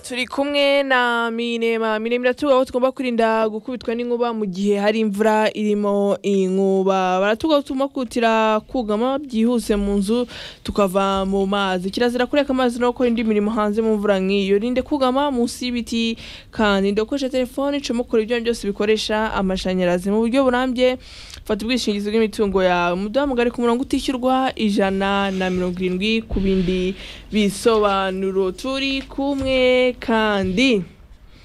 turi kumwe na minema minema iratubwira ko tugomba kwirinda gukubitwa n'inkuba mu gihe hari imvura irimo inkuba baratubwira ko tugomba kutira kugama byihuse mu nzu tukava mu mazi kirazira kureka amazi no gukora indi mirimo hanze mu mvura nk'iyo rinde kugama munsi y'ibiti kandi ndakoresha telefone icamo kora ibyo byose bikoresha amashanyarazi mu buryo burambye fata ubwishingizi bw'imitungo yawe umudamu ngari ku murongo utishyurwa ijana na mirongo irindwi ku bindi bisobanuro turi kumwe kandi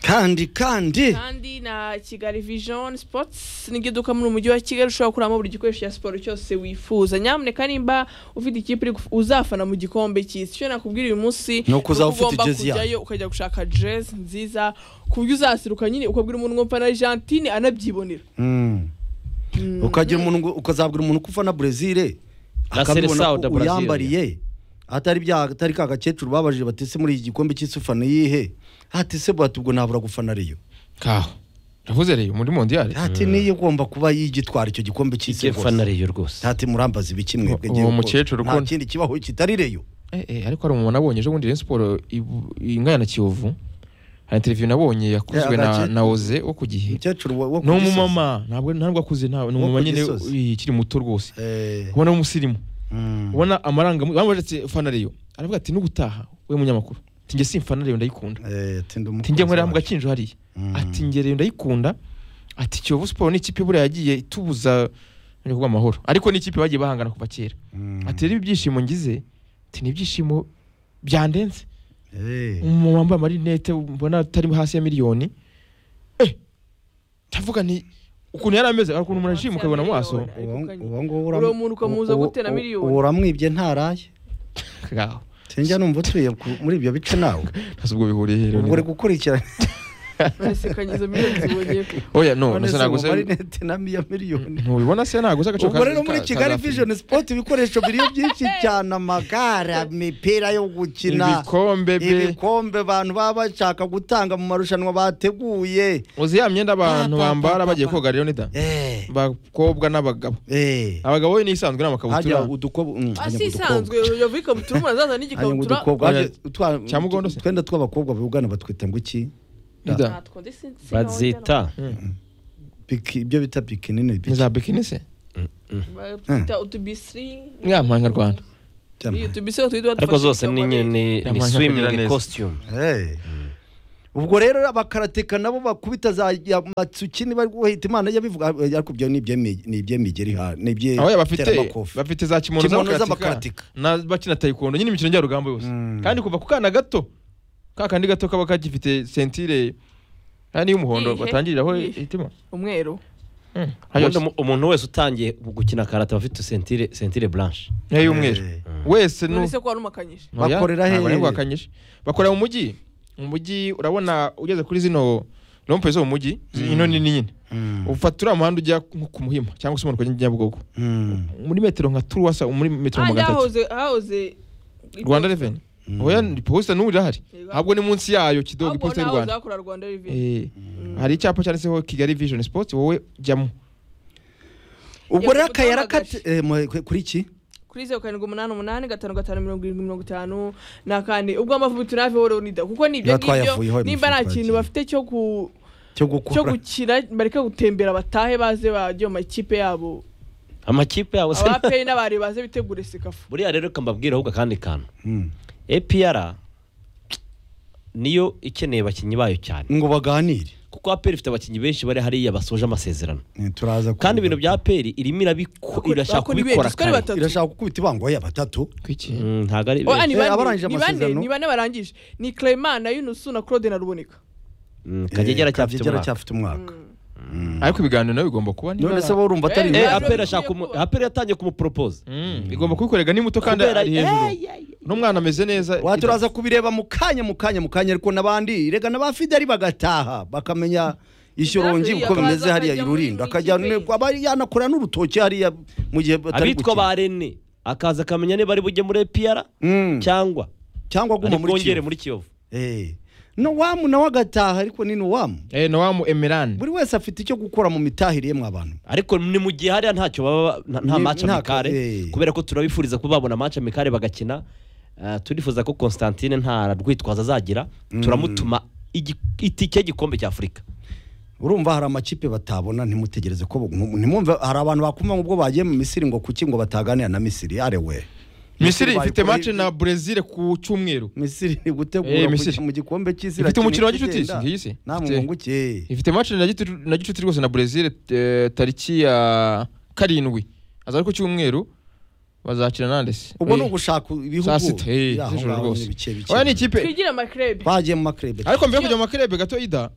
kandi kandi kandi na kigali vision sports niryo duka muri umujyi wa kigali ushobora kuramo buri gikoresho cya siporo cyose wifuza nyamuneka nimba ufite ikipe uri guf- uzafana mu gikombe cy'isi icyo nakubwira uyu munsi Ni uko uzaba ni uko ufite ugomba jezi yayo. kujyayo ukajya gushaka jezi nziza ku buryo uzaseruka nyine ukabwira umuntu ngo mfana argentine anabyibonera Mm. ukagira umuntu ngo- ukazabwira umuntu ko ufana Brezil La Seleção da akabibona ko Brasília. uyambariye atari bya atari ka gakecuru babajije batese muri iki gikombe cy'isi ufana iyihe ati se bwati ubwo nabura gufana ariyo kaho uravuze rero muri mondiyari ati niyo igomba kuba yigitwara icyo gikombe cy'isi rwose reyo rwose ati murambaza ibiki mwebwe Uwo ngewe ko mukecuru nta ukunda- kindi kibaho kitari reyo Eh, eh, ariko hari umuntu nabonye ejo bundi Rayon siporo ingana na kiyovu hari interiviyu nabonye yakozwe Eh, na agace- na oze wo ku gihe umukecuru wa- wo ni ku Gisozi. umumama ntabwo ntabwo akuze nta ni Wo ku umumama nyine Gisozi. eh, ukiri muto rwose Eh, ubona w'umusirimu mm. ubona amaranga bamubaje ati fana reyo aravuga ati n'ubutaha we munyamakuru ati njye simfana reyo ndayikunda Eh, ati ndi ati njye umukunzi nkorera mu wawe. gakinjo hariya Mm. ati njye reyo ndayikunda ati kiyovu siporo ni ikipe buriya yagiye itubuza ni amahoro ariko ni ikipe bagiye bahangana kuva kera Mm. ati rero ibyishimo ngize ati ni ibyishimo byandenze Eh. umuntu wambaye amarinete mbona atari hasi ya miliyoni eh ndavuga nti ukuntu yari ameze ukuntu umuntu ashima ukabibona mu maso Uwo- Ariko kanye. uwo nguwo Uriya uramu- muntu ukamubuza uwo- gutera uwo- miliyoni. uwo uramwibye ntaraye Ngaho. sinjya numva utuye ku- muri ibyo bice nawe ntasi ubwo bihuriye rero ubwo uri gukurikirana barasekanyiza miliyoni zibonye oya no none ndetse se ntabwo uwo se marinete na miya miliyoni ntubibona se ntabwo se agaciro ubwo ka- rero muri ka- kigali ka- vision sport ibikoresho biriyo byinshi cyane amagare imipira yo gukina ibikombe be ibikombe abantu baba bashaka gutanga mu marushanwa bateguye uzi ya myenda abantu Pa, pa, bambara pa, bagiye pa. koga rero nida Eh, bakobwa n'abagabo eh. abagabo ni isanzwe Hajya n'amakabutura udukobo- mm, hajya asi mu isanzwe yavuye ikabutura umuntu azaza Hajya mu n'igikabutura dukobwa, Oya, hajya- utwa- Cyamugondo se? utwenda tw'abakobwa bugana batwita ngo iki nida Natwo ndi sin- sinabona. bazita Biki- ibyo bita bikini ni ni biki za bikini se Batwita utubisiri mwampanga rwanda Cyampa. iyo tubisiri twitwa ariko zose ni dufashe nyine ni Yampaye akagira swimming neza. costume Hey. ubwo rero abakarateka nabo bakubita za ya matsuki niba bahita imana yabivuga ariko ibyo ni iby'emi- ni iby'imigeri ha- ni iby'e- aho bafite teramakofi. bafite za kimono Kimono z'abakaratika z'abakaratika. na bakina tayikondo nyine imikino njyarugamba yose Mm. kandi kuva ku kana gato ka kandi gato kaba kagifite sentire kandi y'umuhondo Iyihe? batangiriraho Iyihe? itima umweru Mm. Ayo Ubundi umu- umuntu wese utangiye gukina karate aba afite sentire sentire blanche niyo y'umweru Eh. wese nu none se ko warumukanyije Oya, Bakorera ntabwo hehe? nabihakanyije. bakorera mu mujyi mu mujyi urabona ugeze kuri zino rompe zo mu mujyi ino ni nyine Mm. ufata uriya muhanda ujya nko ku muhima cyangwa se umuhanda nyabugogo Mm. muri metero nka turuwasa muri metero ahandi magana atatu hahoze hahoze rwanda reveni oya ni posita n'ubu irahari Yego. ahubwo ni munsi yayo kidogo ahubwo iposita ni y'u hahoze rwanda hakora rwanda reveni Eh, hari icyapa cyanditseho kigali vision sport wowe jyamo ubwo rero Yakubu akayira Tamagashi. kati eh, mu- ku- kuri iki kuri zeru karindwi umunani umunani gatanu gatanu mirongo irindwi mirongo itanu na kane ubwo amavubi tunave woro nida kuko ni ibyo Niba ngibyo twayavuyeho ayo nimba nta kintu mavubi twagiye. bafite cyo ku cyo cyo gukura gukira bareke gutembera batahe baze bajye mu makipe yabo amakipe yabo se abapeyi n'abari baze bitegure sekafu buriya rero reka mbabwire ahubwo akandi kantu Mm. APR niyo ikeneye abakinnyi bayo cyane ngo baganire kuko APR ifite abakinnyi benshi bari hariya basoje amasezerano Eh, turaza kandi kubiga. ibintu bya APR irimo irabiko- Bakora- irashaka bakora ibintu, kubikora sikari kare batatu. irashaka gukubita ibango ya batatu kwiki Mm, ntabwo ari oya ni Eh, abarangije bane ni bane amasezerano. ni bane barangije ni clement na yunusu na claude na ruboneka Mm, Eh, kagegera cyafite Kagegera umwaka cyafite umwaka ariko ibiganiro nawe bigomba kuba niba none se bo urumva atari Eh, Eh, Ntabwo APR bigiye ashaka umu- kuba. APR yatangiye kumupropose Mm, igomba kubikorega ni muto kandi Kubera- ari hejuru n'umwana ameze neza waturaza kubireba mu kanya mu kanya mu kanya ariko n'abandi rega n'aba fideli bagataha bakamenya ishyorongi Nazi, uko bimeze akaza hariya akajya muri- irurinda mu akajya ikipe ye. ne- aba yanakora n'urutoki hariya mu gihe batari abitwa gukina ba rene akaza akamenya niba ari bujye muri APR Mm, cyangwa cyangwa ari aguma muri bwongere kiyovu muri kiyovu Eh, nowamu nawe agataha ariko ni nowamu eh nowamu emerane buri wese afite icyo gukora mu mitahire ye mw'abantu ariko ni mu gihe hariya ntacyo baba nta- nta Ni- maci nta- amikare eh. kubera ko turabifuriza kuba babona maci amikare bagakina eh, turifuza ko Constantine nta rwitwazo azagira turamutuma igi- itike y'igikombe cy'Afurika urumva hari amakipe batabona ntimutegereze ko nku- ntimwumve hari abantu bakumva ubwo bagiye mu misiri ngo kuki ngo bataganira na misiri arewe misiri ifite bayikora- match na brezil ku cyumweru misiri ni Eh, gutegura Misiri. kujya mu gikombe cy'isi Ifite umukino wa icyenda. gicuti si? Iyi si? namwe Ifite- mwunguke ifite match na gicuti na gicuti rwose na brezil eh, tariki ya karindwi aza ari ku cyumweru bazakina nande se ubwo ni Eh, ugushaka ibihugu saa sita eh, Ya, aho z'ijoro ngaho rwose ni bice bice. oya ni ikipe twigira amakrebe bagiye mu makrebe ariko mbere yo kujya mu makerebe gato ida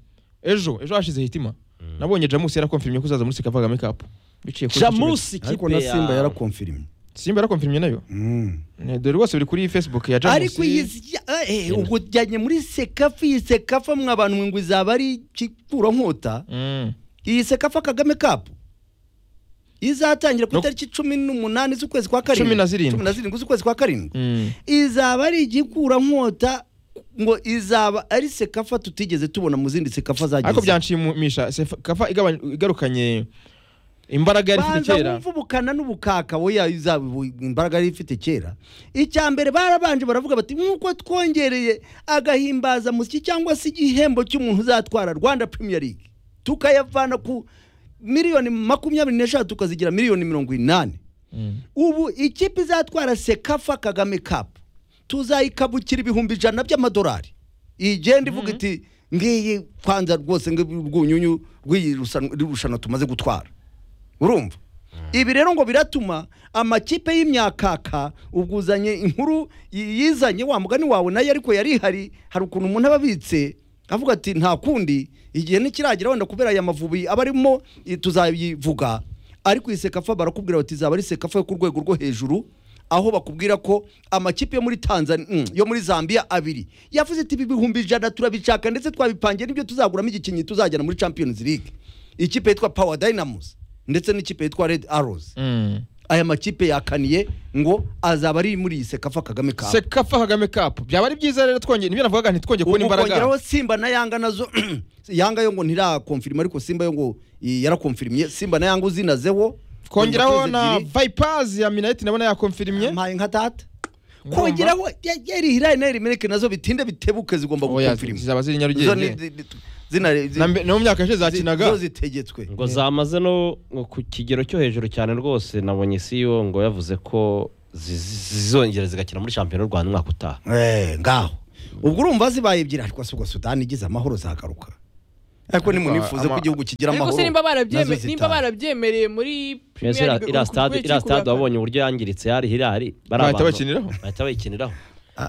ejo ejo hashize hitima nabonye jamusi yarakonfirmye ko uzaza muri seka kagame cup biciye kuri iki kibazo. Jamusi ariko kipe na ya simba yarakonfirimye simba yarakonfirmye nayo Mm. Eh, dore rwose biri kuri facebook ya jamusi ariko iyi si- ya- eh, eh, ubwo ujyanye muri sekafa iyi sekafa mwe abantu mwe ngo izaba ari kipfurankota Mm. iyi sekafa kagame kapu izatangira ku No- itariki cumi n'umunani z'ukwezi kwa karindwi Cumi na zirindwi. cumi na zirindwi z'ukwezi kwa karindwi Mm. izaba ari igikurankota ngo izaba ari sekafa tutigeze tubona mu zindi sekafa ariko zagize byanshimisha Sefa- kafa igabanya- igarukanye imbaraga yari ifite banza kera wumve ubukana n'ubukaka woya izaba ibu- imbaraga yari ifite kera icya mbere barabanje baravuga bati nk'uko twongereye agahimbaza musyi cyangwa se igihembo cy'umuntu uzatwara rwanda premier league tukayavana ku miliyoni makumyabiri n'eshatu tukazigira miliyoni mirongo inani Mm. ubu ikipe izatwara sekafa kagame kapu tuzayikabukira ibihumbi ijana by'amadolari igenda ivuga iti ngiyi kwanza rwose rw'ubunyunyu rw'iyi rusan- rushanwa tumaze gutwara urumva ibi rero ngo biratuma amakipe y'imyakaka ubwo uzanye inkuru y- yizanye wa mugani wawe nayo ariko yari ihari hari ukuntu umuntu aba abitse avuga ati nta kundi igihe ntikiragira wenda kubera aya mavubi aba arimo i- tuzayivuga ariko iyi sekafa barakubwira bati izaba ari sekafa yo ku rwego rwo hejuru aho bakubwira ko amakipe yo muri tanzania mm, yo muri zambia abiri yavuze ati ibi bihumbi ijana turabishaka ndetse twabipangiye n'ibyo tuzaguramo igikinyi tuzajyana muri champions league ikipe yitwa power dynamus ndetse n'ikipe yitwa red arrows Mm. aya makipe yakaniye ngo azaba ari muri iyi sekafa kagame Cup. sekafa kagame cup byaba ari byiza rero twongeye nibyo navugaga ntitwongeye kubona ubu kongeraho imbaraga simba na yanga nazo yanga yo ngo ntirakonfirima ariko simba yo ngo i- yarakonfirimye simba na yanga uzinazeho kongeraho Ingufu na ebyiri. vipers ya minayiti nabona yakonfirmye mpaye nka tata Urumva? kongeraho ya- yari hirari na rimeneke nazo bitinde bitebuke zigomba Oya, gukonfirima zizaba ziri Zo ni- nyarugenge zi- zi- zina- zi- Na mbe- no mu myaka yashize zi- zakinaga zo zitegetswe ngo zamaze no ngo ku kigero cyo hejuru cyane rwose nabonye CEO ngo yavuze ko zi- zi- zizongera zigakina muri shampiyona y'u Rwanda umwaka utaha Eh, ngaho ubwo urumva zibaye ebyiri ariko se ubwo sudani igize amahoro zagaruka ariko nimunifuze ama- ko igihugu kigira ariko amahoro se nimba nazo barabyemereye zitaha. nimba barabyemereye muri Mbese Premier iriya- League, iriya ku- ku stade- rwego iriya stade cy'ikura- wabonye uburyo yangiritse yari hirari Bahita bakiniraho? bahita bayikiniraho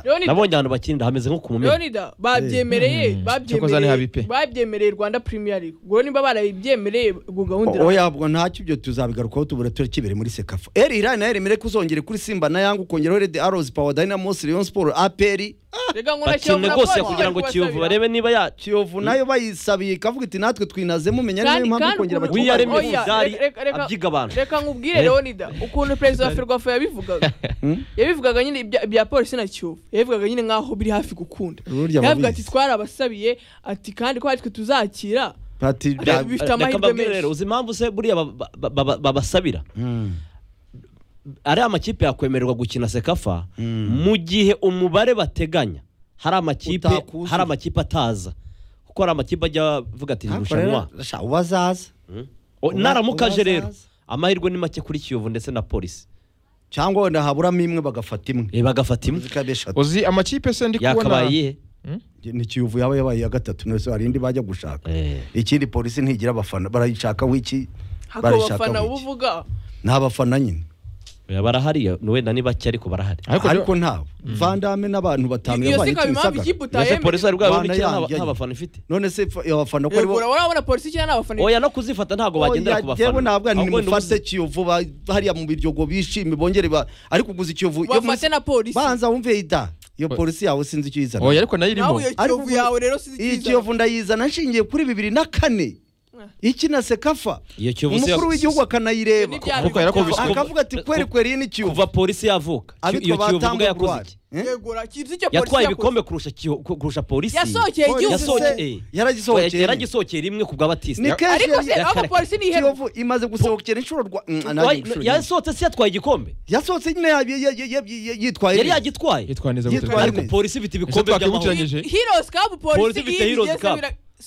Leonida, nabonye ahantu bakinira hameze nko ku mumena Leonida, babyemereye Hmm. Cyakoze ni habi pe. babyemereye babyemereye Rwanda Premier League ubwo nimba barabyemereye ubwo gahunda O- oya ubwo ntacyo ibyo tuzabigarukaho tubura turi kibere muri sekafa eri irani na mere kuzongere kuri simba na yanga ukongeraho redi arozi pawa dynamos leon sport aperi rega ngo nashyira bakine muri rwose raporo kugira ngo bari kiyovu kubasabira. barebe niba ya kiyovu nayo bayisabiye ikavuga iti natwe twinazemo menya niyo kandi mpamvu kandi kongera ukuntu- abakinnyi We are barimo- oya, Mizari reka- reka- abyiga abantu. reka nkubwire Eh. leonida ukuntu perezida wa ferwafa yabivugaga Hmm? yabivugaga nyine ibya- ibya polisi na kiyovu yabivugaga nyine nk'aho biri hafi gukunda Burya yabivuga ati ababizi. twarabasabiye ati kandi ko aritwe tuzakira Ati, Reka- bya- bifite amahirwe mbabwire menshi. rero uzi impamvu se buriya ba- ba- ba- ba- babasabira Mm. ariya makipe yakwemererwa gukina sekafa Mm. mu gihe umubare bateganya hari amakipe Utakuzuye. hari amakipe ataza kuko hari amakipe ajya avuga ati Ariko irushanwa rero, sha, ubazaza O- uba- naramuka aje rero ubazaza. amahirwe ni make kuri kiyovu ndetse na polisi cyangwa wenda haburamo imwe bagafata imwe Eh, bagafata imwe zikaba eshatu uzi amakipe se ndi kubona yakabaye iyihe ni kiyovu yaba yabaye iya gatatu nose hari indi bajya gushaka Eh. ikindi polisi ntigira abafana barayishaka w'iki hako barayishaka bafana w'iki ubuvuga ni abafana nyine Oya, barahari ni wenda ni bake ariko barahari Ariko ariko ntawe vandame n'abantu batanu iyo si yavanye ikaba impamvu kimisagara ikipe ese polisi utayemeye hari bwabo Rwanda n'ikina yanjye. nta bafana ifite none se fa- abafana ko ubwo aribo urabona polisi cyangwa n'abafana oya no kuzifata ntabwo bagendera ku yewe bafana ntabwo ni Ahubwo ni mufate ubuzi- kiyovu ba- hariya mu biryogo bishime bongere ba ariko kuguza ikiyovu iyo bafate munsi- na polisi banza wumve ida iyo polisi yawe sinzi icyo oya yizana ariko nayo nawe irimo iyo Ariko kiyovu ubwo- yawe rero iyi sinzi icyiza kiyovu ndayizana nshingiye kuri bibiri na kane ikina sekafa iyo kiyovu se umukuru yavu- w'igihugu akanayireba Ibyo ntibya- Kuko yarakubise Kuva- akavuga ati kweri kweri iyi ni kiyovu kuva polisi yavuka abitwa iyo kiyovu batambo ubwo yakoze Edouard. iki Eh? yegura kizi icyo polisi yakoze yatwaye ibikombe kurusha Kiyo- ku- kurusha polisi yasohokeye igihugu Polisi se yasohoke- eh. yaragisohokeye yaragisohokeye rimwe ku bw'abatisi ni kenshi ariko se yari- aho polisi ni ihema kiyovu imaze gusohokera inshuro rwa Mm, Wa- nanjye inshuro nyinshi. yasohotse se yatwaye igikombe yasohotse nyine ya- ya- ya- ya- ya- yitwaye yari neza. yagitwaye yitwara neza Yitwara gutegura ariko neza. polisi ifite ibikombe by'amahoro twakibukiranye- Yangije. heroes cup Polisi polisi ifite Heroes Cup.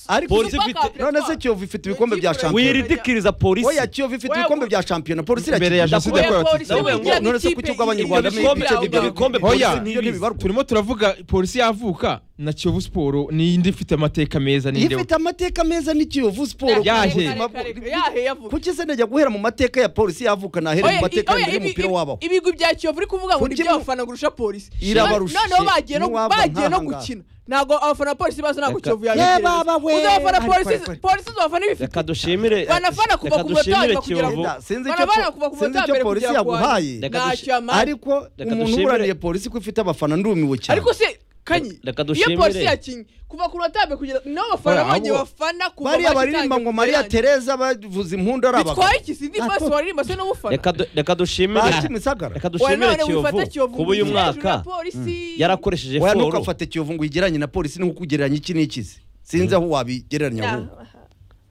ariko Polisi ifite- none se kiyovu ifite ibikombe bya shampiyona wiridikiriza oya polisi kiyovu ifite Oya, ibikombe ngo- bya shampiyona polisi imbere ya irakina jenoside yakorewe abatutsi Nawe ngo- none se kuki ubw'abanyarwanda ibikombe oya polisi ntibizi. turimo turavuga polisi yavuka na kiyovu siporo ni indi ifite amateka meza Iyo n'indeho ifite amateka meza ni kiyovu siporo Yahe. yahe yavuga kuki se najya guhera mu mateka ya polisi yavuka nahere Oya, mu mateka oya, y'umubiri ibi- w'umupira ibi- wabaho ibigwi bya kiyovu uri kuvuga ngo ni Kuki mu- iby'abafana kurusha polisi Irabarushije noneho bagiye no n'iwabo bagiye no nk'aha ngaha. gukina ntabwo abafana ba polisi baza ntabwo Reka- kiyovu Yeah, yabitegereza baba we. uzabafana Ariko, polisi ariko, ariko. polisi uzabafana ibifite reka dushimire Banafana kuva reka ku munota wa dushimire nyuma kugera Kiyovu. ku- Sinzi icyo Bana bana po- kuva ku sinzi munota wa icyo mbere polisi kugera ku wa yaguhaye Reka ntacyo dushi- yamaye ariko Reka umuntu dushimire- uburaniye polisi ko ifite abafana ndumiwe cyane ariko se kanyi Reka iyo dushimire- polisi yakinnye kuva ku munota wa mbere kugera niho abafana Oya, abo- bongeye bafana kuva bariya match baririmba itangira ngo kugera mariya irangira. tereza bavuza impundu ari abagabo bitwaye iki sindi Ati- basi waririmba se n'ubufana Reka du- reka dushimire Bazi Misagara. reka Oya, dushimire none wifata kiyovu kuba uyu hejuru ya mwaka polisi. yarakoresheje Oya foro ntukafate kiyovu ngo uyigereranye na polisi nuko ugereranya iki n'ikizi sinzi aho wabigereranya ahubwo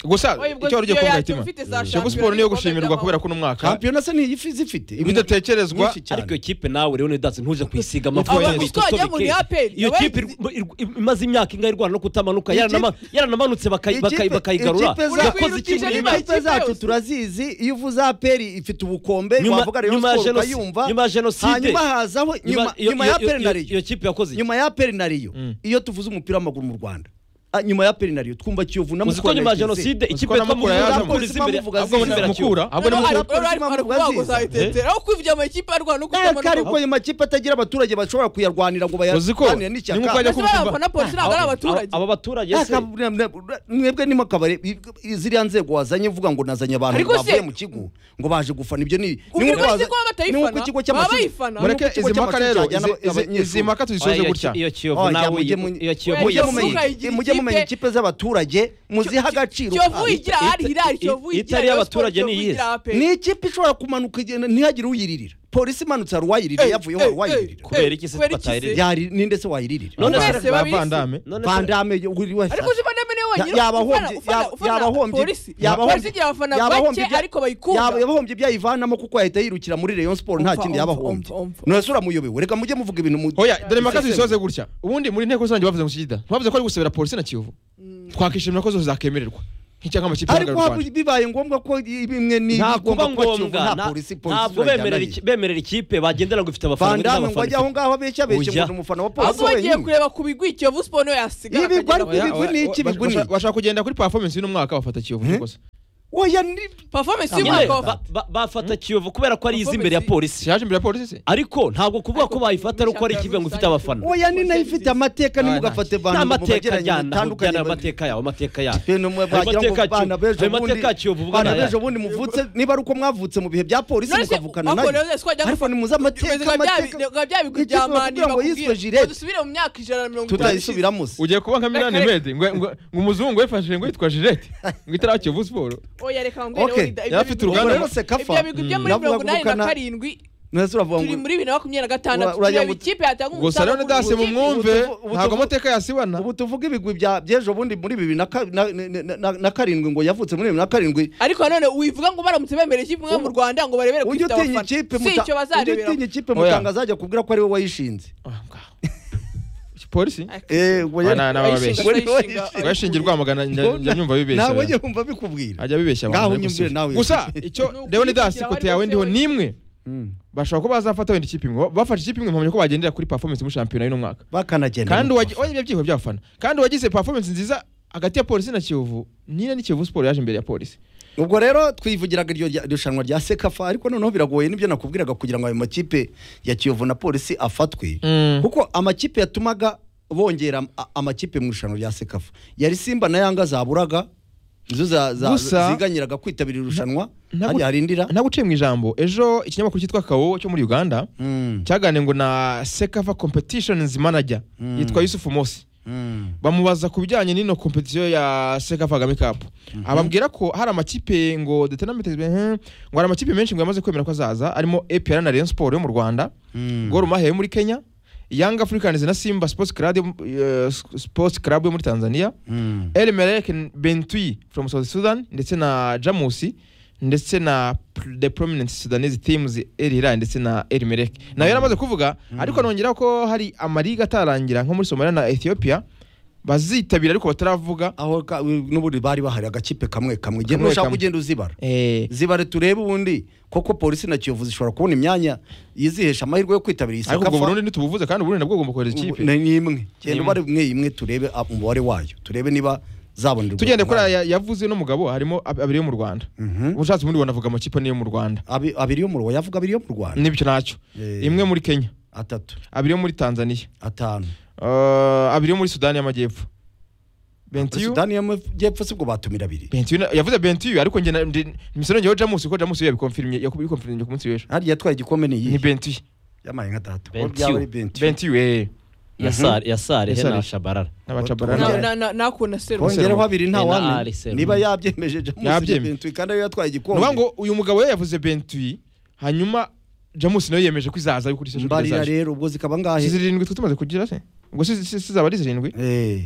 gusa Oya, ubwo icyo wari ugiye iyo kumva yacyo hitima ufite za kiyovu shampiyona siporo niyo n'ibikombe gushimirwa by'amahoro. kubera ko uno mwaka kampiyona se niyi zifite ibidatekerezwa Nyinshi cyane. ariko iyo kipe nawe rero ntidatse ntuje kuyisiga amavuta Aba- kuko wajya mu Neapel, iyo nawe- kipe ir- ir- ir- imaze imyaka ingahe irwana no kutamanuka Ikipe- yaranama- yaranamanutse bakayi- Ikipe- bakayi- bakayigarura ikipe za- yakoze iki Uragwirukije muri iyi niba- myaka ikipe zacu yose. turazizi iyo uvuze aperi ifite ubukombe nyuma wavuga rero nyuma ya siporo jenoside ukayumva nyuma ya jenoside hanyuma hazaho nyuma nyuma- iyo- nyuma ya iyo- aperi iyo- na iyo riyo kipe yakoze iki? nyuma ya aperi na riyo iyo tuvuze umupira w'amaguru mu rwanda Ah, nyuma ya aperi na riyo twumva kiyovu na uzi ko nyuma ya Mukorana ikipe. jenoside ikipe ko na yitwa Mukura Mukura yaje yakoze mu- imbere Mukura ahubwo yaje imbere mu- Kiyovu. mukura ahubwo ni Noneho mukura ari- ari- ari- ari kubaguza itetero, aho kwivya amakipe arwana no ariko kutamana ariko ayo makipe atagira abaturage bashobora kuyarwanira ngo uzi ko bayaganire ni n'ishyaka nko ajya Mbese bariya kumva bafana polisi ntabwo ari abaturage aba baturage se Aka- na- na- na- mwebwe nimo kabari ziriya nzego wazanye uvuga ngo nazanye abantu Ariko se- bavuye mu kigo ngo baje gufana ibyo ni Ubwirwa nkuko isi waza- ko baba batayifana, ni nkuko ikigo baba cy'amashuri bayifana. ni nkuko mureke ikigo izi mpaka cy'amashuri rero cyajyana izi- izi- abanyeshuri. izi mpaka tuzisoze Oya, iyo gutya ki- iyo kiyovu Oya, nawe mujye iyi- mu- iyo kiyovu Oya, iyo mujye yasize- kiyovu mumenya- ukayigira mujye ikipe- mumenya ikipe z'abaturage muziha agaciro kiyovu kabyo. igira ari hirari kiyovu It- igira itari Rayon Sports, abaturage Kiyovu ni iyihe? igira APR. ni ikipe ishobora kumanuka igenda ntihagire uyiririra polisi imanutse hari uwayiririra Ey, yavuyeho hari ey, uwayiririra ey, kubera iki se kubera twatayirira? Yari- ninde se wayiririra None se- Bose babizi. bavandame none se- bandame buri wese ariko uzi bandame niwe wenyine Ya- yabahombye- ufana- ufana- yaba- ufana yabahombye- polisi yabahombye- polisi igira abafana bake yabahombye ibya- ariko bayikunda yaba- yabahombye ibyo ayivanamo kuko yahita yirukira muri Rayon Sport nta Umva, umva, kindi yabahombye umva, umva. none se uramuyobewe reka mujye muvuga ibintu mu oya dore mpaka Sisemi. tuzisoze gutya ubundi muri nteko rusange bavuze ngo kigida bavuze ko ari gusabira polisi na kiyovu twakishimira ko zose zakemererwa nk'icyaha amakipe ariko ahagarariye u haba Rwanda bibaye ngombwa ko bimwe ni nta bigomba kuba kuba Kiyovu, ngombwa nta nta- polisi polisi ntabwo bemerera iki- bemerera ikipe bagendera ngo ifite abafana ngo bandame n'abafana ngo ajye aho ifite- ngaho abeshya abeshye ngo Oya. ni umufana wa polisi ahubwo bagiye wenyine kureba ku bigwi kiyovu siporo niwe yasigara Ibi akagenda bari- mu- ibigwi ni iki, ibigwi ni iki? bashaka kugenda kuri performance y'uno mwaka bafata kiyovu rwose oya ni performance Nyine, y'umwaka wa- ba- ba- bafata kiyovu kubera ko ari izi imbere ya polisi siyaje imbere ya polisi se ariko ntabwo kuvuga ko Ariko bayifata ari uko ari ikipe ngo ifite abafana oya ni nayo ifite amateka Oya, nimugafate ni bantu amateka ajyana aho batandukanye ujyana amateka yawe amateka yawe Ibintu mwe wagira ngo amateka bana acu- b'ejo ayo bundi mateka acu uvuga bana ni aya. b'ejo bundi muvutse niba ari uko mwavutse mu bihe bya polisi None se mukavukana ako nayo rero twajya ariko gufata- ni muzi amateka Bivuze ngo bya- amateka ngo bya bigwi Ikipe bya bakubwira mani ngo yiswe bakubwira Gillette. ngo dusubire mu myaka ijana na mirongo itanu ishize. tutayisubiramo se ugiye kuba nka milani Reka- medi ngo ngo umuzungu yifashishije ngo yitwa jirete ngo itari aho kiyovu siporo Oya, reka mbwire Okay. Olida, ibyo Yari afite bigwi- uruganda rero se kafa. Ibyo bigwi byo muri Navuga mirongo inani na gukana- karindwi nonese uravuga turi ngo muri bibiri na makumyabiri na gatandatu Ura- uragira tureba ngo- ikipe yatanga gusa umusaruro rero dase mu gihe- mumwumve ubu- ubu- ntabwo ubu- amateka yasibana ubu tuvuge ibigwi bya by'ejo bundi muri bibiri na ka- na- na- na- na karindwi ngo yavutse muri bibiri na karindwi ariko nanone wivuga ngo baramutse bemerera ikipe imwe mu Rwanda ngo barebere ko ujye ifite utinya abafana ikipe si muta- icyo ujye bazarebera utinya ikipe Oya. mutanga azajya kubwira ko ari we wayishinze Ah, ngaho. polisi Eh, ngo ye- Bana- n'ababeshyi. ngo ni we Bayishinga- wayishinze. washingiye rwamagana njya njya nyumva bibeshya nawe yumva bikubwira ajya bibeshya abantu Ngaho ariko unyumvire si- nawe. gusa icyo Ni leon dasi ukwishyira kote aho yawe ariho ndiho hose. nimwe Mm. bashobora kuba bazafata wenda ikipe imwe bafashe ikipe imwe mpamya ko bagendera kuri performance muri shampiyona y'uno mwaka bakanagenda kandi no wagi- oya, ibyo byihebe by'abafana kandi wagize performance nziza hagati ya polisi na kiyovu nina ni kiyovu siporo yaje imbere ya polisi ubwo rero twivugiraga iryo rya- irushanwa rya sekafa ariko noneho biragoye nibyo nakubwiraga kugira ngo ayo makipe ya kiyovu na polisi afatwe Mm. kuko amakipe yatumaga bongera am- a- amakipe mu irushanwa rya sekafa yari simba na yanga zaburaga nizo za- za- Gusa- ziganyiraga kwitabira irushanwa ntabwo- hariya harindira ntaguciye mu ijambo ejo ikinyamakuru cyitwa kawo cyo muri uganda Mm. cyaganiye ngo na sekafa competitions manager Mm. yitwa yusufu mosi Mm. bamubaza ku bijyanye n'ino kompetisiyo ya seka kagame kapu ababwira ko hari amakipe ngo detenamete ngo hari amakipe menshi ngo yamaze kwemera ko azaza arimo epr na rayon sport yo mu rwanda Mm. gor mahia yo muri kenya young africans na simba sports club yo, eh, sports club yo muri tanzania Mm. el melek bentui from south sudan ndetse na jamusi ndetse na pr- the prominent sudanese teams el hilal ndetse na el melek nayo yaramaze kuvuga ariko anongeraho ko hari amaliga atarangira nko muri somalia na ethiopia bazitabira ariko bataravuga aho ka- n'ubundi bari bahari agakipe kamwe kamwe genda Kamwe ushaka kamwe. ugenda uzibara eh, zibare turebe ubundi koko polisi na kiyovu zishobora kubona imyanya yizihesha amahirwe yo kwitabira iyi ariko ubwo Sekafa. burundi ntitubuvuze kandi uburundi nabwo bugomba kohereza ikipe Ni- ni imwe genda imwe. ubare imwe imwe turebe a- umubare wayo turebe niba zabonera tugende kuri aya yavuze no mugabo harimo ab- abiri yo mu rwanda ubushatse ubundi wanavuga amakipe niyo mu rwanda abiri yo mu Rwanda yavuga abiri yo mu Rwanda nibyo ntacyo Eh. imwe muri kenya atatu abiri yo muri tanzania atanu Eh, abiri yo muri sudani y'amajyepfo bentiyu Sudani y'amajyepfo sibwo batumira abiri Bentiyu na- yavuze bentiyu ariko njye na- ndi- misoro njyeho jamusi kuko jamusi yabikonfirimye yabikonfirimye ku munsi w'ejo hariya yatwaye igikombe ni ni iyihe bentiyu yabaye nka tatu Bentiu. bentiyu bentiyu eh ya sare ya sare he Yasare. na shabara n'abacabarana Kongera- nakunda serumu kongeraho abiri nta Eh, na wamenya Arsenal. niba yabyemeje jamusi Yabyemeye. bentiyu kandi ariyo yatwaye ni ukuvuga ngo igikombe uyu mugabo we yavuze bentiyu hanyuma jamusi nawe yemeje ko izaza kuri sejo mbarira izaje rero ubwo zikaba si ngahe zirindwi twe tumaze kugira se ubwo si- si- si zaba ari zirindwi Eh,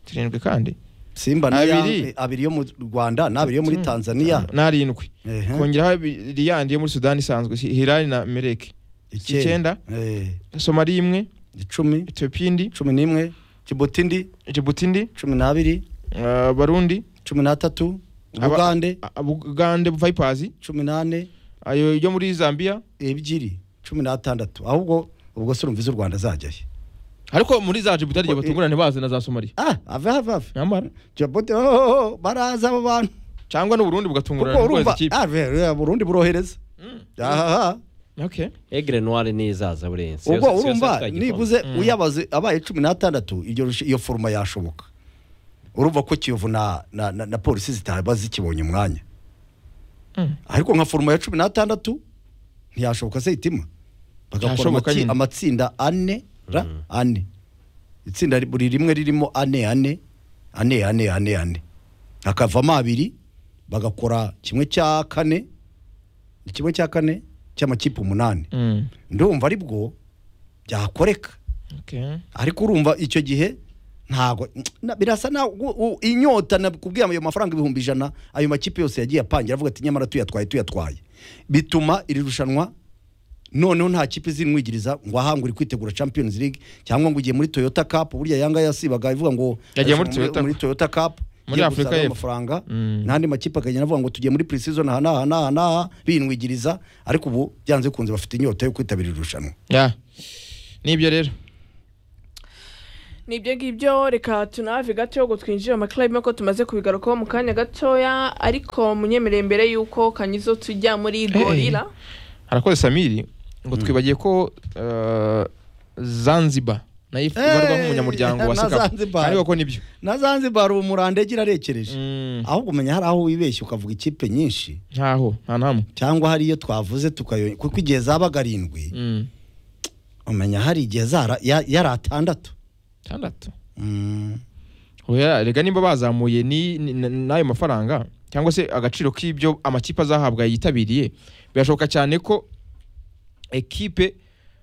zirindwi kandi simba na ya- Abiri. eh, abiri yo mu rwanda n'abiri yo muri Mm. tanzaniya n'arindwi Ehe. kongeraho abiri yandi yo muri sudani isanzwe si- hilali na mereke icyenda. Eh, somali imwe icumi etiyopiya indi cumi n'imwe jibuti indi jibuti indi cumi n'abiri eh, barundi cumi n'atatu Aba- ubugande ubugande vipazi cumi n'ane ayo yo muri zambia ebyiri cumi n'atandatu ahubwo ubwo se urumviza u rwanda azajya he ariko muri za jibuti ariyo Ko- batungurana bazi na za somaliya ah ave ave ave nyamara jibuti oh, oh, oh, baraza abo bantu cyangwa n'uburundi kuko bugatungurana bukohereza urumva ikipe ah, ve- ve- burundi burohereza ahaha okay egre noire nizaza burenze ubwo Yose- yose urumva yatwaye nibuze Mm. uyabaze abaye cumi n'atandatu iryo rushe- iyo foruma yashoboka urumva ko kiyovu na, na, na, na polisi zitaba zikibonye umwanya Mm. ariko nka foruma ya cumi n'atandatu ntiyashoboka se itima bagakora Yashoboka amati- nyine. amatsinda ane ra ane itsinda ri- buri rimwe ririmo ane ane ane ane ane ane hakavamo abiri bagakora kimwe cya kane ni kimwe cya kane cy'amakipe umunani Mm. ndumva ari bwo byakoreka okay ariko urumva icyo gihe ntago na- birasa na gu- u- inyota nakubwira ayo mafaranga ibihumbi ijana ayo makipe yose yagiye apangira avuga ati nyamara tuyatwaye tuyatwaye bituma iri rushanwa noneho nta kipe izinwigiriza ngo aha ngo uri kwitegura champions league cyangwa ngo ugiye muri toyota cup burya yanga yasibaga ivuga ngo Yagiye muri Toyota- muri toyota cup muri igiye Afurika gusaba y'Epfo. amafaranga Mm. n'andi makipe akagenda avuga ngo tugiye muri pre-season aha n'aha n'aha n'aha binwigiriza ariko ubu byanze bikunze bafite inyota yo kwitabira irushanwa ya nibyo rero nibyo ngibyo reka tunave gato ngo twinjire mu makilabu ko tumaze kubigarukaho mu kanya gatoya ariko munyemereye mbere y'uko kanyizo tujya muri gorira harakoze samiri ngo twibagiye ko eh, zanzibar nayo ifu- ibarwa nk'umunyamuryango wa na sekapu Zanzibar. ariko ko nibyo na zanzibar ubu murandegera arekereje Mm, ahubwo umenya hari aho wibeshya ukavuga ikipe nyinshi ntaho nta nahamwe cyangwa hari iyo twavuze tukayo kuko igihe zabaga arindwi Mm, umenya hari igihe zara ya- yari atandatu tandatu Mm. oya rega nimba bazamuye ni- ni- n- n'ayo mafaranga cyangwa se agaciro k'ibyo amakipe azahabwa yitabiriye birashoboka cyane ko ekipe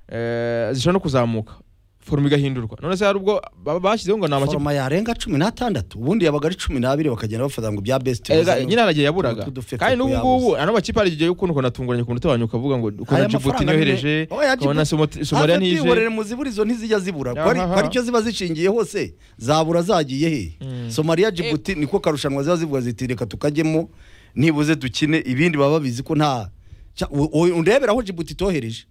eh, zishobora no kuzamuka foroma igahindurwa none se hari ubwo ba- bashyizeho ngo ni amakipe foroma yarenga cumi n'atandatu ubundi yabaga ari cumi n'abiri bakagenda bafata ngo bya best Erega bizanye- nyine haragiye yaburaga utu dufefo kandi n'ubu ngubu tuyabuze. ano makipe hari igihe y'ukuntu ukuntu atunguranye ukuntu utabanye ukavuga ngo ukuntu Aya jibuti mafaranga ntiyohereje nyine- Oya, ukabona Djibouti- Somo- somaliya Hafi ntije twihorere muziburizo ntizijya zibura Aha. ko ari- ko ari icyo ziba zishingiye hose zabura zagiye he Mm. somaliya jibuti niko karushanwa ziba zivuga ziti reka tukajyemo nibuze dukine ibindi baba babizi ko nta Cya- u- u- undebera aho jibuti itohereje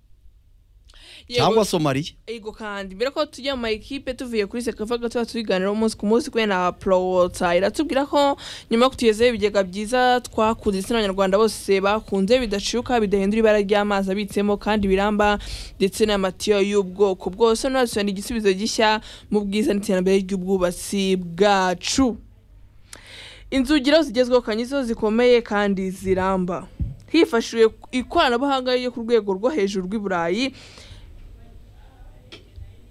cyangwa somaliya yego kandi mbere ko tujya mu makipe tuvuye kuri sekafa gato tubiganiraho umunsi ku munsi kubera na porota iratubwira ko nyuma yo kutugezaho ibigega byiza twakunze ndetse n'abanyarwanda bose bakunze bidacuka bidahindura ibara ry'amazi abitsemo kandi biramba ndetse n'amatiyo y'ubwoko bwose none igisubizo gishya mu bwiza n'iterambere ry'ubwubatsi bwacu inzugi rero zigezweho kanyizo zikomeye kandi ziramba hifashishijwe ikoranabuhanga ryo ku rwego rwo hejuru rw'i burayi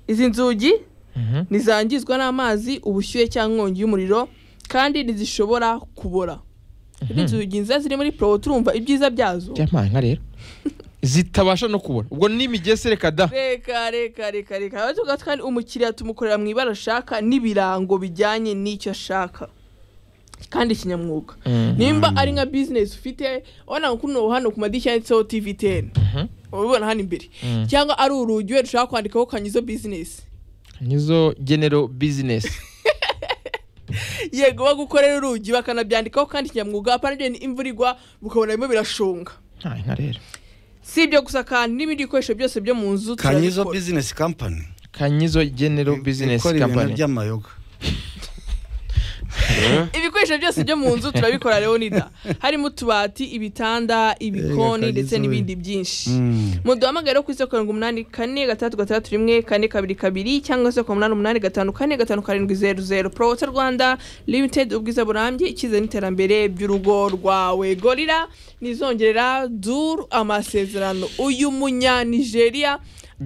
izi nzugi Mhm. ntizangizwa n'amazi ubushyuhe cyangwa inkongi y'umuriro kandi ntizishobora kubora inzugi nziza ziri muri pro turumva ibyiza byazo byamanga rero zitabasha no kubona ubwo n'imigese reka da reka reka reka reka haba tuvuga kandi umukiriya tumukorera mu ibara ashaka n'ibirango bijyanye n'icyo ashaka kandi kinyamwuga Mhm. nimba ari nka bizinesi ufite ubona ngo kuno hano ku madirishya yanditseho tiviteni ubibona hano imbere Mhm. cyangwa ari urugi wenda ushaka kwandikaho kanyizo bizinesi nizo genero bizinesi yego bagukorera urugi bakanabyandikaho kandi kinyamwuga apana imvura igwa bukabona birimo birashonga nka rero si ibyo gusa kandi n'ibindi bikoresho byose byo mu nzu kanyizo turabikora. bizinesi kampani kanyizo genero ikora bizinesi ibintu kampani by'amayoga ibikoresho byose byo mu nzu turabikora leonida harimo utubati ibitanda ibikoni Ega, ndetse kagize n'ibindi byinshi muduhamagare rero ku isi karindwi umunani kane gatandatu gatandatu rimwe kane kabiri kabiri cyangwa se ku munani umunani gatanu kane gatanu karindwi zeru zeru porowota rwanda limitedi ubwiza burambye icyizere n'iterambere by'urugo rwawe gorira nizongerera duru amasezerano uyu munyanigeria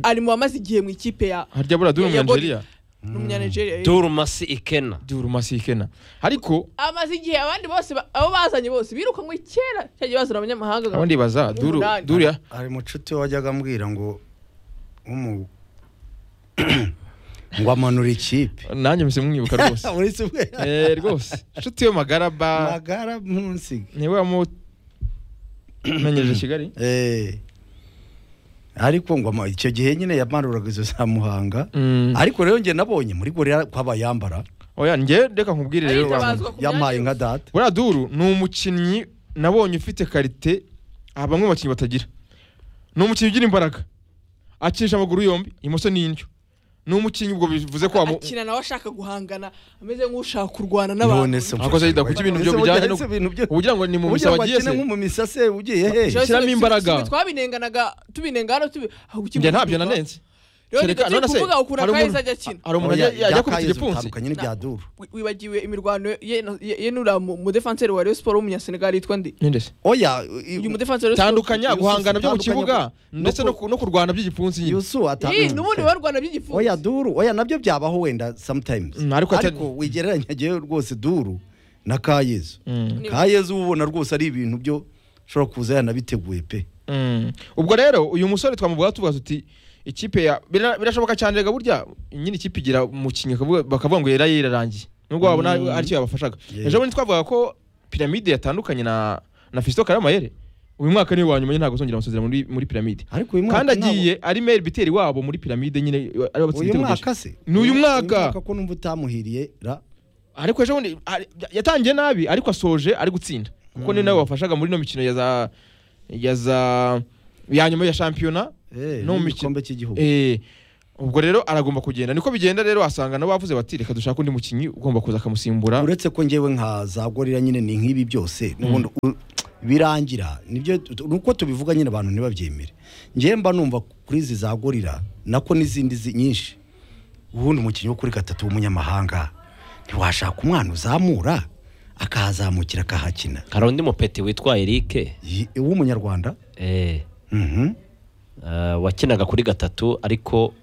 ari mu bamaze igihe mu ikipe ya harya buriya duru Ya- ya umuyanigeria ni umunyanigeria eh. turumasi ikena duru masikena ariko amaze igihe abandi bose ba- abo bazanye bose birukanywe kera cyagiye bazana abanyamahanga abandi baza duru Umunani. duru ya hari mucuti wajyaga ambwira ngo umu ngo amanura ikipe nanjye mpise mwibuka rwose muri simwe Eh, rwose inshuti yo magaraba magara munsiga niwe wamumenyereje kigali Eh. ariko ngo ama- icyo gihe nyine yamanuraga izo za muhanga Mm. ariko rero njye nabonye muri gorira ko abayambara oya njye reka nkubwire rero Aritabazwa wa- ku myanya yampaye nka yose. data buriya duru ni umukinnyi nabonye ufite karite aha bamwe mu bakinnyi batagira ni umukinnyi ugira imbaraga akinisha amaguru yombi imoso n'indyo ni umukinnyi ubwo bivuze ko wamu akina nawe ashaka guhangana ameze nk'ushaka kurwana None se n'abantu Abakozi bita kuki ibintu byo Ese bijyanye burya no- ese ibintu byo- ugira ngo ni mu Ugira misaba ngo agiye akine se nk'umumisase ugiye hehe Jewe shyiramo si- si- imbaraga. si- twabinenganaga tubinengana tubi aho gukina njye ntabyo nanenze Kereka- rero none se, kuvuga ukura hari umuntu- kayiza ajya akina hari umuntu ajya- ajya akubita igipfunsi utandukanye n'ibya duru Wi- wibagiwe imirwano ye- ye- ye n'uriya mu mu defanseri wa Rayon Sport w'umunyasenegal yitwa ndi ninde se oya uyu mu defanseri wa Rayon Sport- tandukanya guhangana byo Tandukanya mu kibuga ku- ndetse no ku- no kurwana by'igipfunsi nyine yusu Ih, n'ubundi barwana by'igifu oya duru oya nabyo byabaho wenda sometimes Mm, ariko atari- ariko wigereranya ngewe rwose duru na kayezu Mm. kayezu ubona rwose ari ibintu byo ushobora kuza yanabiteguye pe Mm. ubwo rero uyu musore twamuvuga tuvuga tuti ikipe ya bira- birashoboka cyane rega burya nyine ikipe igira umukinnyi bakavuga- bakavuga ngo yari yararangiye nubwo wabona Mm. aricyo yabafashaga Yeah. ejo bundi twavuga ko piramide yatandukanye na na Fiston Karamayere uyu mwaka ni uwa nyuma nyine ntabwo azongera amasezerano muri muri piramide ariko uyu mwaka kandi ntabwo- agiye ari Mel Biteri wabo muri piramide nyine ari abatsinze uyu ibitego mwaka byinshi. se Ni uyu mwaka. ko numva utamuhiriye ra ariko ejo bundi ari- yatangiye nabi ariko asoje ari gutsinda kuko ni nawe wafashaga muri no mikino ya za ya za ya nyuma ya shampiyona Eh, No mu mikino- n'igikombe cy'igihugu Eh, ubwo rero aragomba kugenda niko bigenda rero asanga nabo bavuze bati reka dushake undi mukinnyi ugomba kuza akamusimbura uretse ko ngewe nka za gorira nyine ni nk'ibi byose n'ubundi u- birangira nibyo nuko tubivuga nyine abantu ntibabyemere ngewe mba numva kuri izi za gorira nako n'izindi zi- nyinshi ubundi umukinnyi wo kuri gatatu w'umunyamahanga ntiwashaka umwana uzamura akahazamukira akahakina hari undi mupeti witwa erike Yi- w'umunyarwanda eh, Mhm, eh, wakinaga kuri gatatu ariko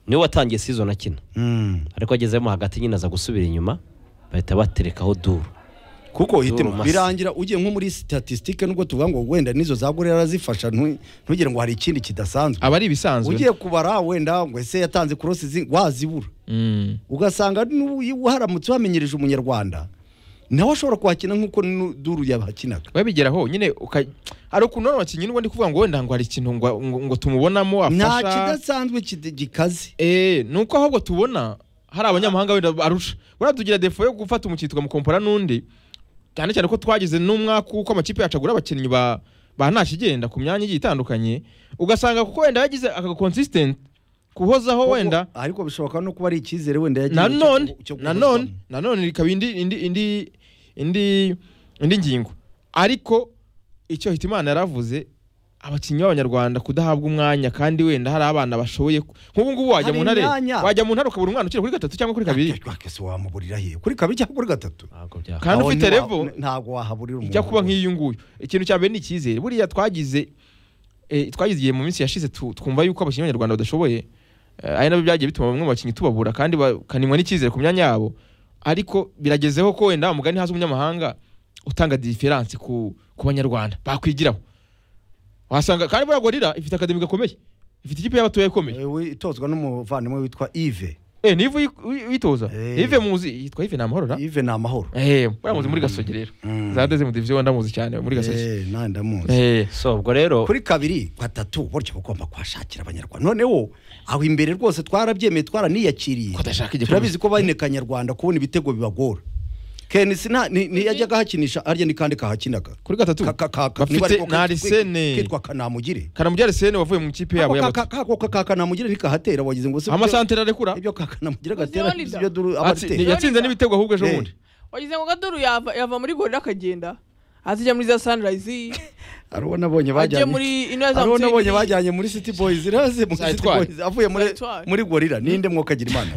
niwe watangiye sizoni akina mm. ariko agezemo hagati nyine aza gusubira inyuma bahita baterekaho duru kuko uhitemo Masa. birangira ugiye nko muri statistique nubwo tuvuga ngo wenda n'izo za gorira arazifasha ntu- ntugire ngo hari ikindi kidasanzwe aba ari ibisanzwe ugiye kubara wenda ngo ese yatanze korosi zi- wazibura Mm. ugasanga n'uyu haramutse wamenyereje umunyarwanda nawe ashobora kuhakina nk'uko nu- duru yabakinaga wabigeraho nyine uka- hari ukuntu none abakinnyi n'ubundi kuvuga ngo wenda ngo hari ikintu ngo ngo- ngo tumubonamo nta afasha kidasanzwe kide- gikaze Eh, ni uko ahubwo tubona hari abanyamahanga wenda arusha buriya tugira defo yo gufata umukinnyi tukamukompora n'undi cyane cyane ko twagize n'umwaka uko amakipe yacu agura abakinnyi ba ba ntakigenda ku myanya igiye itandukanye ugasanga kuko wenda yagize aka consistent kuhozaho wenda Kuko- ariko bishoboka no kuba ari icyizere wenda yagiye nanone nanone nanone ikaba indi indi indi indi indi ngingo ariko icyo hitimana yaravuze abakinnyi b'abanyarwanda kudahabwa umwanya kandi wenda hari abana bashoboye ku- nk'ubu ngubu wajya Hari mu ntare imyanya. wajya mu ntare ukabura umwana ukiri kuri gatatu cyangwa kuri kabiri kese wamuburira he kuri kabiri cyangwa kuri gatatu ntabwo byakora kandi Aho ufite ntiwa- level ntabwo wahaburira umuntu ijya kuba nk'iyo nguyu ikintu cya mbere ni icyizere buriya twagize eh, twagize igihe mu minsi yashize tu- twumva yuko abakinnyi b'abanyarwanda badashoboye Eh, ari nabyo byagiye bituma bamwe mu bakinnyi tubabura kandi bakanimwa n'icyizere ku myanya yabo ariko biragezeho ko wenda umugani haza umunyamahanga utanga diferanse ku, ku banyarwanda bakwigiraho wasanga kandi buriya gorira ifite akademi gakomeye ifite ikipe y'abatoya ikomeye Eh, we- itozwa n'umuvandimwe witwa ive eh niva witoza Eh. ive muzi yitwa ive namahoro ra ive ni amahoro eh buriya muzi muri gasogi rero Mm. zadeze mu division ndamuzi cyane muri gasogi Eh, nanjye ndamuzi eh so ubwo rero kuri kabiri gatatu buryo bagomba kuhashakira abanyarwanda noneho aho imbere rwose twarabyemeye twaraniyakiriye Ko adashaka igikombe. turabizi ko bahinekanye nyarwanda kubona ibitego bibagora kenisi nta- ni- ntiyajyaga ahakinisha arya ni kandi kahakinaga kuri gatatu Ka- ka- ka- ka- niba bafite ariko na kitwa- arisene kitwa kanamugire kanamugira arisene wavuye mu ikipe Ako yabo ka- y'abato ka- kako ka- ka kanamugire ntikahatera wagize ngo se amasantere arekura ibyo ka kanamugire Uzi gatera Oliver? ibyo duru Atsi- abatera yatsinze n'ibitego ahubwo ejo Eh. bundi wagize ngo gadoru yava yava muri gorira akagenda azijya muri za sunrise arubona abonye ajye bajyanye muri ino ya za arubona abonye Mutzig. bajyanye muri city boys iraze muri city Zayitware. boys avuye muri Zayitware. muri gorira ninde mwokagira imana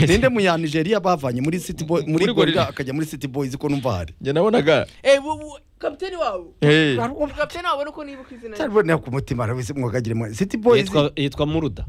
ninde mu ya Nigeria bavanye muri city boys muri Muri gorira Gorilla. akajya muri city boys ko numva hari njye nabonaga eh bu- bu- kapiteni wabo eh kapiteni wabo nuko nibuka izina rye. cyarubona ku mutima arawise mwokagira imana city boys yitwa yitwa muruda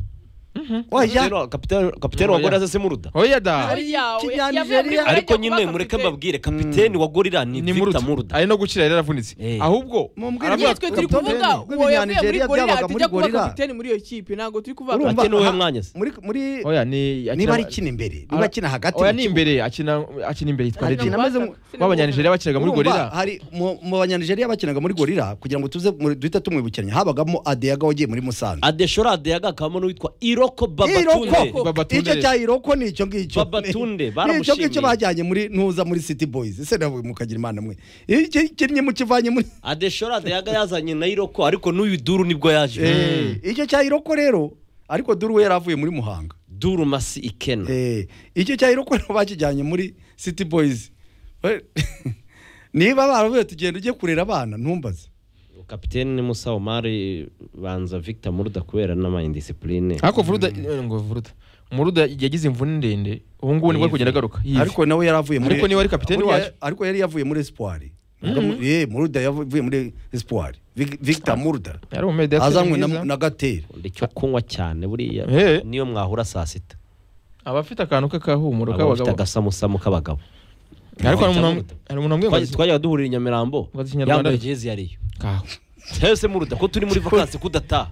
wajya Kapiteni- kapiteni- kapiteni wa gorira se muruda oya da Ari yawe. Kenya, Yavuye muri Nigeria. Gorilla ariko ajya nyine kuba mureke kapiteni. mbabwire kapiteni wa gorira ni ni victor muruda muruda ari no gukira yari yaravunitse Eh. ahubwo Mubwire aravuga Nyine ati, twe turi kapiteni kuvuga uwo w'umunya yavuye muri Nigeria gorira byabaga muri atajya kuba Gorilla. kapiteni muri iyo kipe ntabwo turi kuvuga Urumva Ati n'uwe aha- mwanya se? muri muri oya ni niba akina- ari kina imbere niba akina hagati oya mu ni kibuga. imbere akina akina imbere yitwa Akina redi ameze mu- b'abanyanigeria bakinaga muri Urumva, gorira hari mu mu banyanijeriya bakinaga muri gorira kugira ngo tuze muri- duhita tumwibukiranya habagamo adeyaga wagiye muri musanze adeshora adeyaga hakabamo n'uwitwa iroko babatunde iroko Babatunde icyo rero. cya iroko ni icyo ngicyo Babatunde, Ni icyo ngicyo baramushimiye. bajyanye muri ntuza muri city boys ese nawe mukagira imana mwe iki kinnye mukivanye muri adeshora adeyaga yazanye na iroko ariko n'uyu duru nibwo yaje Eh, icyo cya iroko rero ariko dore we yari avuye muri muhanga duru masi ikena Eh, icyo cya iroko rero bakijyanye muri city boys Eh, niba baravuye tugenda ujye kurera abana ntumbaze kapiteni ni musa omari banza victor muruda kubera n'amayindisipurine ariko vuruda eh, ngo vuruda muruda yagize imvune ndende ubu ngubu nibwo ari kugenda agaruka Yivi. ariko nawe yari avuye muri Ariko niwe wari kapiteni Buriya- wacu. ariko yari yavuye muri espoir eh muruda yavuye muri espoir Vic- victor muruda yari umumediateri azanywe na, mwiza. na gatera icyo kunywa cyane buriya Eh. niyo mwahura saa sita aba afite akantu k'akahumuro aba bafite k'abagabo agasamusamu k'abagabo ariko hari umuntu Muruda. hari umuntu wambwiye ngo Twagiye- twajyaga duhurira i nyamirambo Ngo azi Ikinyarwanda. yambaye jezi yariyo Kaho. cyose muruda ko turi muri vakansi kudataha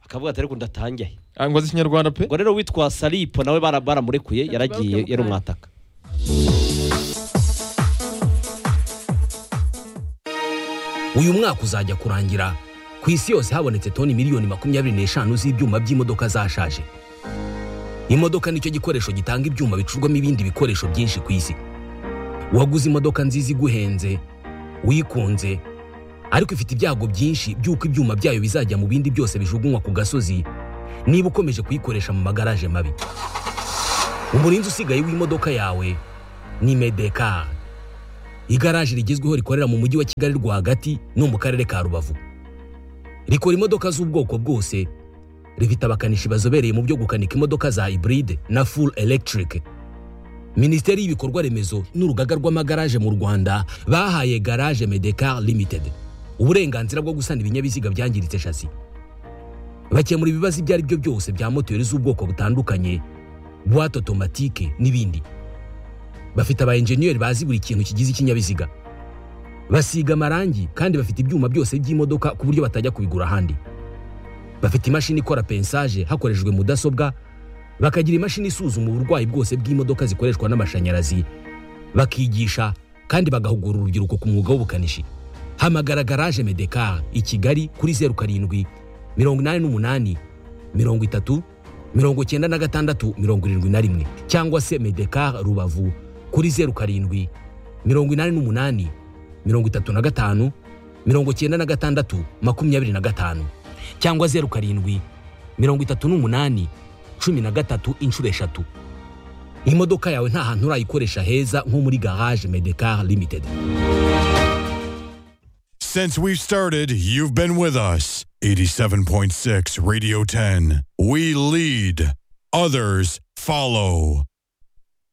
akavuga ati ariko ndatangiye Ah, ngo azi ikinyarwanda pe ubwo rero witwa salipo nawe bara- baramurekuye yaragiye yari umwataka uyu mwaka uzajya kurangira ku isi yose habonetse toni miliyoni makumyabiri n'eshanu z'ibyuma by'imodoka zashaje imodoka nicyo gikoresho gitanga ibyuma bicurwamo ibindi bikoresho byinshi ku isi waguze imodoka nziza iguhenze wikunze ariko ifite ibyago byinshi by'uko ibyuma byayo bizajya mu bindi byose bijugunywa ku gasozi niba ukomeje kuyikoresha mu magaraje mabi umurinzi usigaye w'imodoka yawe ni medekari igaraje rigezweho rikorera mu mujyi wa kigali rwagati no mu karere ka rubavu rikora imodoka z'ubwoko bwose rifite abakanishi bazobereye mu byo gukanika imodoka za hybride na full electric minisiteri y'ibikorwa remezo n'urugaga rw'amagaraje mu rwanda bahaye garage medecar limited uburenganzira bwo gusana ibinyabiziga byangiritse shasi bakemura ibibazo ibyo ari byo byose bya moteri z'ubwoko butandukanye buwate otomatike n'ibindi bafite aba enjeniyeri bazi buri kintu kigize ikinyabiziga basiga amarangi kandi bafite ibyuma byose by'imodoka ku buryo batajya kubigura ahandi bafite imashini ikora pensaje hakoreshejwe mudasobwa bakagira imashini isuzuma uburwayi bwose bw'imodoka zikoreshwa n'amashanyarazi bakigisha kandi bagahugura urubyiruko ku mwuga w'ubukanishi hamagara garaje medekar i kigali kuri zeru karindwi mirongo inani n'umunani mirongo itatu mirongo icyenda na gatandatu mirongo irindwi na rimwe cyangwa se medekar rubavu kuri zeru karindwi mirongo inani n'umunani mirongo itatu na gatanu mirongo icyenda na gatandatu makumyabiri na gatanu cyangwa zeru karindwi mirongo itatu n'umunani cumi na gatatu inshuro eshatu imodoka yawe nta hantu urayikoresha heza nko muri garage medekar limited Since we've started, you've been with us. 87.6 Radio 10. We lead, others follow.